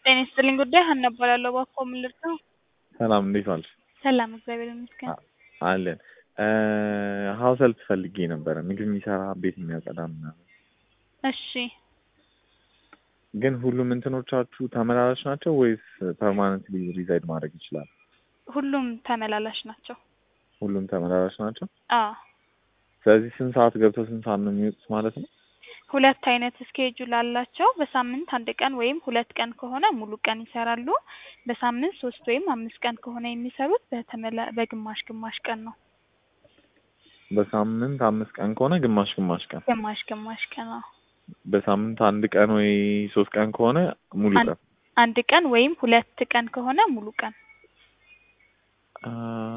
ጤና ይስጥልኝ ጉዳይ ሀና እባላለሁ። እባክዎ ምን ልርዳው? ሰላም እንዴት ዋልሽ? ሰላም እግዚአብሔር ይመስገን። አለን ሀውስ ሄልፕ ፈልጌ ነበረ ምግብ የሚሰራ ቤት የሚያጸዳ ምናምን። እሺ ግን ሁሉም እንትኖቻችሁ ተመላላሽ ናቸው ወይስ ፐርማነንትሊ ሪዛይድ ማድረግ ይችላል? ሁሉም ተመላላሽ ናቸው። ሁሉም ተመላላሽ ናቸው። አዎ ስለዚህ ስንት ሰዓት ገብተው ስንት ሰዓት ነው የሚወጡት ማለት ነው? ሁለት አይነት ስኬጁል አላቸው። በሳምንት አንድ ቀን ወይም ሁለት ቀን ከሆነ ሙሉ ቀን ይሰራሉ። በሳምንት ሶስት ወይም አምስት ቀን ከሆነ የሚሰሩት በተመላ በግማሽ ግማሽ ቀን ነው። በሳምንት አምስት ቀን ከሆነ ግማሽ ግማሽ ቀን፣ ግማሽ ግማሽ ቀን ነው። በሳምንት አንድ ቀን ወይ ሶስት ቀን ከሆነ ሙሉ አንድ- ቀን። አንድ ቀን ወይም ሁለት ቀን ከሆነ ሙሉ ቀን። አ፣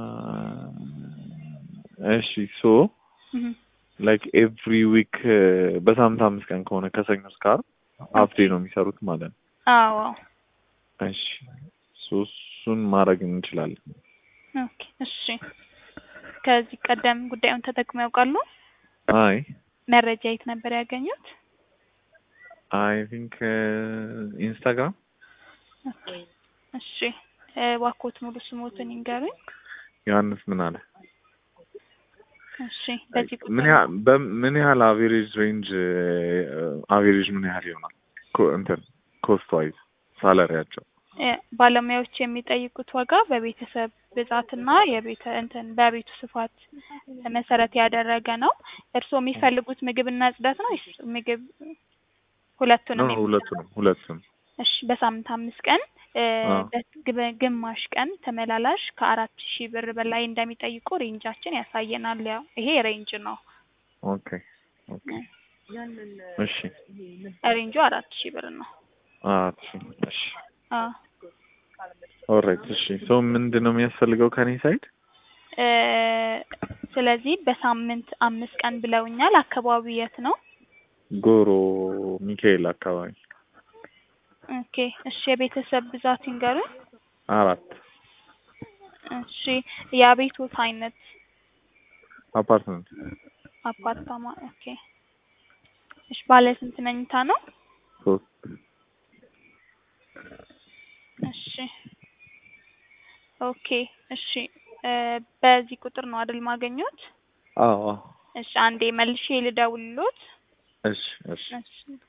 እሺ ሶ እህ ላይክ ኤቭሪ ዊክ በሳምንት አምስት ቀን ከሆነ ከሰኞ እስከ ዓርብ ሀፍ ዴይ ነው የሚሰሩት ማለት ነው። አዎ እሺ ሶ እሱን ማድረግ እንችላለን። ኦኬ እሺ። ከዚህ ቀደም ጉዳዩን ተጠቅመው ያውቃሉ? አይ መረጃ የት ነበር ያገኙት? አይ ቲንክ ኢንስታግራም ኦኬ እሺ። እባክዎት ሙሉ ስሞትን ይንገሩኝ። ዮሐንስ ምን አለ እሺ በዚህ ቁጥር ምን ያህል በምን ያህል አቬሬጅ ሬንጅ አቬሬጅ ምን ያህል ይሆናል? ኮ- እንትን ኮስት ዋይዝ ሳላሪያቸው እ፣ ባለሙያዎች የሚጠይቁት ዋጋ በቤተሰብ ብዛትና የቤተ እንትን በቤቱ ስፋት መሰረት ያደረገ ነው። እርስዎ የሚፈልጉት ምግብና ጽዳት ነው ወይስ ምግብ ሁለቱንም? ነው የሚ- ሁለቱንም ሁለቱንም እሺ በሳምንት አምስት ቀን እ፣ አዎ። በግብ- ግማሽ ቀን ተመላላሽ ከአራት ሺህ ብር በላይ እንደሚጠይቁ ሬንጃችን ያሳየናል። ያው ይሄ ሬንጅ ነው። ኦኬ ኦኬ እሺ ሬንጁ አራት ሺህ ብር ነው። አራት ሺህ እሺ አዎ ኦልራይት እሺ ሶ ምንድን ነው የሚያስፈልገው ከኔ ሳይድ እ፣ ስለዚህ በሳምንት አምስት ቀን ብለውኛል። አካባቢው የት ነው? ጎሮ ሚካኤል አካባቢ ኦኬ እሺ የቤተሰብ ብዛት ይንገሩን። አራት እሺ የቤቶት አይነት አፓርትመንት አፓርታማ። ኦኬ እሺ ባለ ስንት መኝታ ነው? ሶስት እሺ ኦኬ እሺ እ፣ በዚህ ቁጥር ነው አይደል ማገኘት? አዎ አዎ እሺ አንዴ መልሼ ልደውልሎት። እሺ እሺ እሺ